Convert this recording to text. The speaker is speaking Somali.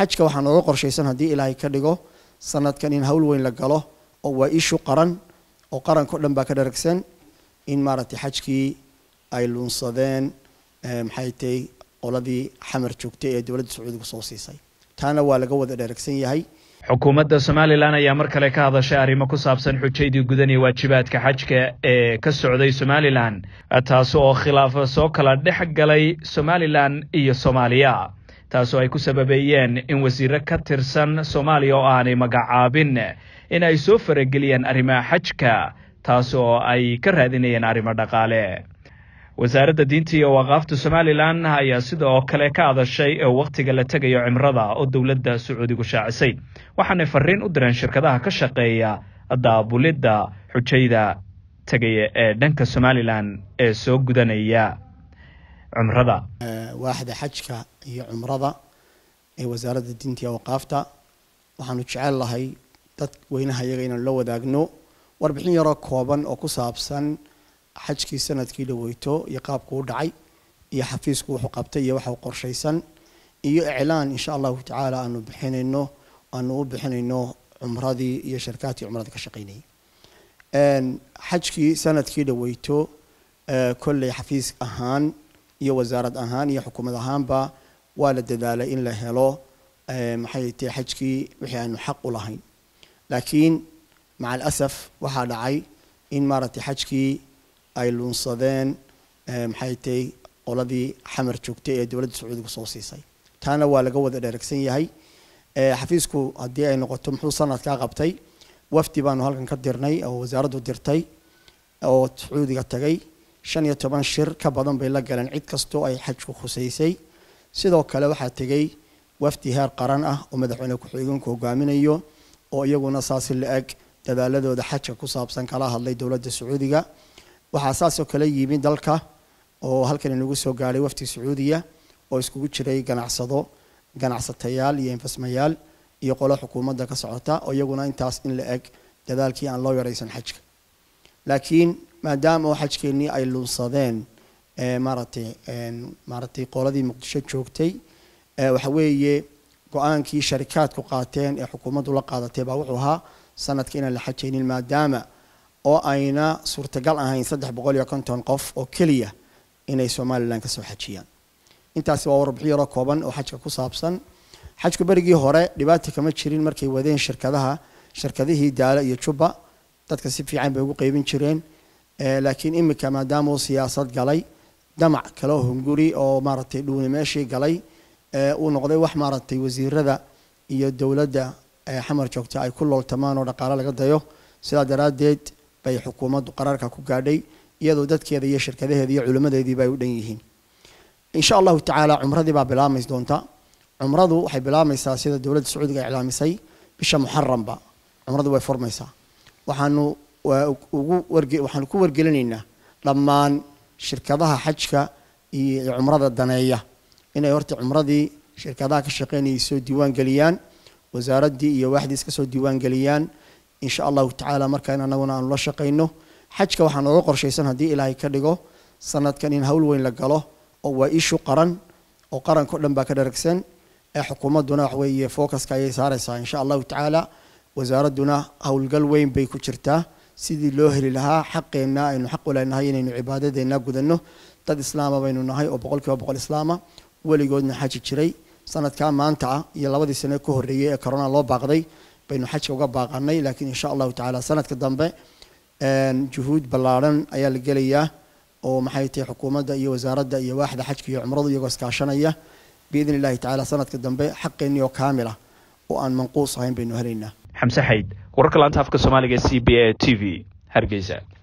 xajka waxaa nooga qorshaysan haddii ilaahay ka dhigo sanadkan in hawl weyn la galo oo waa ishu qaran oo qaranka o dhan baa ka dharagsan in maaragtay xajkii ay luunsadeen maxay tahay qoladii xamar joogtay ee dowladda sacuudiga soo siisay taana waa laga wada dharagsan yahay xukuumadda somalilan ayaa mar kale ka hadashay arrimo ku saabsan xujaydii gudan iyo waajibaadka xajka ee ka socday somalilan taasi oo khilaaf soo kala dhex galay somalilan iyo soomaaliya taasoo ay ku sababeeyeen in wasiiro ka tirsan soomaaliya oo aanay magacaabin in ay soo farageliyaan arrimaha xajka taas oo ay ka raadinayeen arrimo dhaqaale wasaaradda diinta iyo waqaafta somalilan ayaa sidoo kale ka hadashay wakhtiga la tegayo cimrada oo dowladda sacuudigu shaacisay waxaanay fariin u direen shirkadaha ka shaqeeya daabulidda xujayda tegaya ee dhanka somalilan ee soo gudanaya cumrada waaxda xajka iyo cumrada ee wasaaradda diinta iyo waqaafta waxaanu jecel lahay dad weynaha iyaga inaan la wadaagno warbixin yaroo kooban oo ku saabsan xajkii sanadkii dhaweyto iyo qaabku u dhacay iyo xafiisku wuxuu qabtay iyo waxa qorshaysan iyo iclaan insha allahu tacaala aanu bixinayno aanu u bixinayno cumradii iyo sharkaadkii cumrada ka shaqaynayay xajkii sanadkii dhaweyto kolley xafiis ahaan iyo wasaarad ahaan iyo xukuumad ahaanba waa la dadaalay in la helo maxay tahay xajkii wixii aanu xaq u lahayn laakiin maca alasaf waxaa dhacay in maaragtay xajkii ay luunsadeen maxay tahay qoladii xamar joogtay ee dowladda sacuudiga soo siisay taana waa laga wada dharagsan yahay xafiisku haddii ay noqoto muxuu sanadkaa qabtay wafdi baanu halkan ka dirnay oo wasaaraddu dirtay oo sacuudiga tagay shan iyo toban shir ka badan bay la galeen cid kastoo ay xajku khusaysay sidoo kale waxaa tegey wafdi heer qaran ah oo madaxweyne ku-xigeenku hogaaminayo oo iyaguna saasi la-eg dadaaladooda xajka ku saabsan kala hadlay dowladda sacuudiga waxaa saasoo kale yimi dalka oo halkan inagu soo gaadhay wafdi sacuudiya oo iskugu jiray ganacsado ganacsatayaal iyo infasmayaal iyo qolo xukuumadda ka socota oo iyaguna intaas in la eg dadaalkii aan loo yaraysan xajka laakiin maadaama oo xajkeennii ay lunsadeen maaratay maaratay qoladii muqdisho joogtay waxa weeye go-aankii sharikaadku qaateen ee xukuumaddu la qaadatay baa wuxuu ahaa sanadka inaan la xajaynin maadaama oo ayna suurtagal ahayn saddex boqol iyo konton qof oo keliya inay somalilan ka soo xajiyaan intaasi waa warbixin yaroo kooban oo xajka ku saabsan xajku berigii hore dhibaata kama jirin markay wadeen shirkadaha shirkadihii daalo iyo juba dadka si fiican bay ugu qeybin jireen laakiin imika maadaama uu siyaasad galay damac kale oo hunguri oo maaragtay dhuuni meeshii galay uu noqday wax maaragtay wasiirada iyo dowladda xamar joogta ay ku looltamaan oo dhaqaale laga dayo sidaa daraaddeed bay xukuumaddu qaraarka ku gaadhay iyadoo dadkeeda iyo shirkadaheeda iyo culimmadeediiba ay u dhan yihiin insha allahu tacaala cumradii baa bilaabmays doonta cumradu waxay bilaabmaysaa sida dowladda sacuudiga iclaamisay bisha muxaramba cumradu way furmaysaa waxaanu ugu warge waxaanu ku wargelinaynaa dhammaan shirkadaha xajka iyo cumrada daneeya inay horta cumradii shirkadaha ka shaqeynayay soo diiwaan geliyaan wasaaraddii iyo waaxdiis ka soo diiwaan geliyaan insha allahu tacaala markaa in anaguna aanu la shaqayno xajka waxaa nooga qorshaysan haddii ilaahay ka dhigo sanadkan in hawl weyn la galo oo waa ishu qaran oo qaranka o dhan baa ka dharagsan ee xukuumadduna wax weeye focuska ayay saaraysaa insha allahu tacaala wasaaradduna howlgal weyn bay ku jirtaa sidii loo heli lahaa xaqeenna aynu xaq u leenahay inaynu cibaadadeenna gudanno dad islaama baynu nahay oo boqol kiiba boqol islaama weligoodna xaji jiray sanadkaa maanta ah iyo labadii sane ka horreeyey ee corona loo baaqday baynu xajka uga baaqanay laakiin insha allahu tacaala sanadka dambe juhuud ballaadhan ayaa la gelayaa oo maxay tahay xukuumadda iyo wasaaradda iyo waaxda xajka iyo cumradu iyagoo iskaashanaya biidni illahi tacaala sanadka dambe xaqeennii oo kaamil ah oo aan manquus ahayn baynu helaynaa xamse xayd wararka laanta afka soomaaliga c b a t v hargeysa